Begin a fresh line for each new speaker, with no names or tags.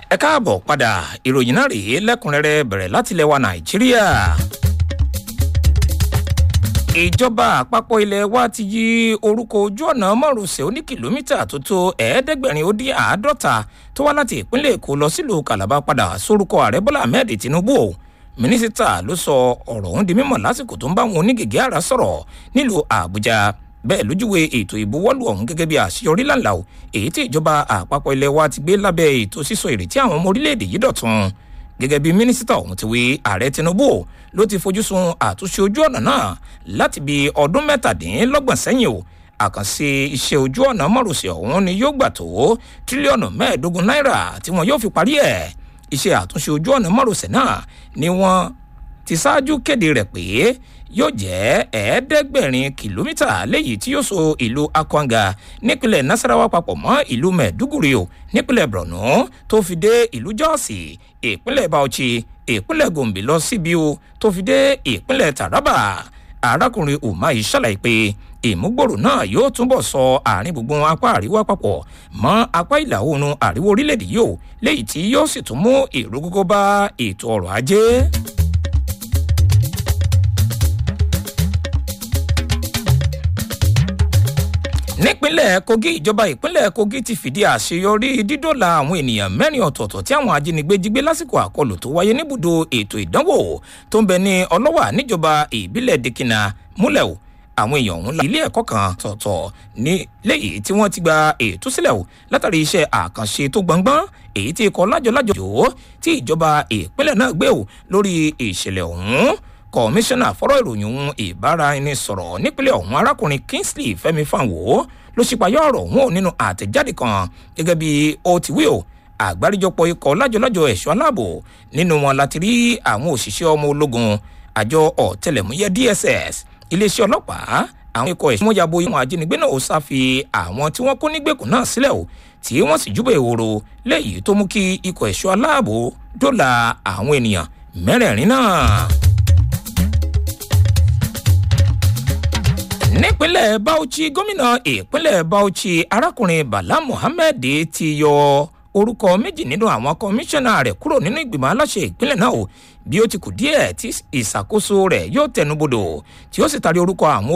ẹ káàbọ̀ padà ìròyìn náà rèé lẹ́kùnrẹ́rẹ́ bẹ̀rẹ̀ láti ilẹ̀ wa nàìjíríà. ìjọba àpapọ̀ ilẹ̀ wa ti yí orúkọ ojú ọ̀nà márosẹ̀ oní kìlómítà tó tó ẹ̀ẹ́dẹ́gbẹ̀rin ó dín àádọ́ta tó wá láti ìpínlẹ̀ èkó lọ sílùú kàlábà padà sórúkọ ààrẹ bọ́lá ahmed tinubu o mínísítà ló sọ ọ̀rọ̀ ọ̀hún di mímọ̀ lásìkò tó ń bá wọn onígègé àrà sọ̀rọ̀ nílùú àbújá bẹ́ẹ̀ lójúwe ètò ìbuwọ́lù ọ̀hún gẹ́gẹ́ bí àṣeyọrí làǹlà o èyí tí ìjọba àpapọ̀ ilẹ̀ wa ti gbé lábẹ́ ètò sísọ ìrètí àwọn ọmọ orílẹ̀-èdè yìí dọ̀tun gẹ́gẹ́ bí mínísítà ọ̀hún ti wí ààrẹ tinubu ló ti fojú sun àtúnṣe ojú ọ̀nà náà láti bí ọdún mẹ́tàdínlọ́gbọ̀n sẹ́yìn o àkànṣe iṣẹ́ ojú ọ̀nà márosẹ̀ ọ̀hún ni yóò gbà tó tírílíọ̀nù mẹ́ẹ̀ẹ́dógún náírà tí wọn yóò fi parí ẹ̀ iṣẹ́ àtúnṣe ojú ọ̀nà márosẹ̀ náà ni wọ́n ti ṣáájú kéde rẹ̀ pé yóò jẹ́ ẹ̀ẹ́dẹ́gbẹ̀rin kìlómítà léyìí tí yóò so ìlú akwanga nípínlẹ̀ nasarawa papọ̀ mọ́ ìlú mẹ́ẹ̀dúgùrì o nípínlẹ̀ borno tó fi dé ìlú jọ́ọ̀sì ìpínlẹ̀ bauchi ìpínlẹ̀ gombe lọ síbi o tó fi dé ìpínlẹ̀ taraba arákùnrin umahi ṣàlàyé pé ìmúgbòrò náà yóò túbọ̀ sọ àárín gbùngbùn apá àríwá papọ̀ mọ́ apá ìlà oòrùn àríwá orílẹ̀-èdè yìí o léyìí tí yóò sì tún mú ìrúgógó bá ètò ọrọ̀ ajé. nípínlẹ̀ kogi ìjọba ìpínlẹ̀ kogi ti fìdí àṣeyọrí dídọ́là àwọn ènìyàn mẹ́rin ọ̀tọ̀ọ̀tọ̀ tí àwọn ajínigbé jí gbé lásìkò àkọlù tó wáyé níbùdó ètò ìdánwò tó ń bẹ ní ọlọ́wà níjọba ìbílẹ̀ dikina múlẹ̀ o àwọn èèyàn ọ̀hún la ilé ẹ̀kọ́ kan tọ̀tọ̀ ní léyìí tí wọ́n ti gba ètò sílẹ̀ o látàrí iṣẹ́ àkànṣe tó gbọ̀ngbọ́n èyí tí ikọ̀ lájọlájọ jò tí ìjọba ìpínlẹ̀ náà gbé o lórí ìṣẹ̀lẹ̀ ọ̀hún kọmíṣánná fọ́rọ̀ ìròyìn ohun ìbáraẹnisọ̀rọ̀ nípínlẹ̀ ọ̀hún arákùnrin kingsley fẹ́mi fanwo ló ṣípayọ́ ọ̀rọ̀ ọ̀hún nínú àtẹ̀jáde kan gẹ́gẹ́ bí ó ti wí o àgbáríjọpọ̀ ikọ̀ lájọlájọ ẹ̀ṣọ́ aláàbò nínú wọn láti rí àwọn òṣìṣẹ́ ọmọ ológun àjọ ọ̀tẹlẹ̀múyẹ́ dss iléeṣẹ́ ọlọ́pàá àwọn ikọ̀ ẹ̀ṣọ́ yabo ìwọ̀n ajínigbé náà ó sáfi àwọn tí wọ́n kó nígbèkùn náà sílẹ̀ o tí wọ́n sì júbọ̀ ìhòòrò léyìí tó mú kí ikọ̀ ẹ̀ṣọ́ aláàbò dóòlà àwọn ènìyàn mẹ́rẹ̀ẹ̀rin náà. nípínlẹ̀ bauchi gómìnà ìpínlẹ̀ bauchi arákùnrin bala muhammed ti yọ orúkọ méjì nínú àwọn kọmíṣánná rẹ̀ kúrò nínú ìgbìmọ̀ aláṣẹ ìpínlẹ̀ náà o bí ó ti kù díẹ̀ tí ìṣàkóso rẹ̀ yóò tẹnubodò tí ó sì tarí orúkọ àwọn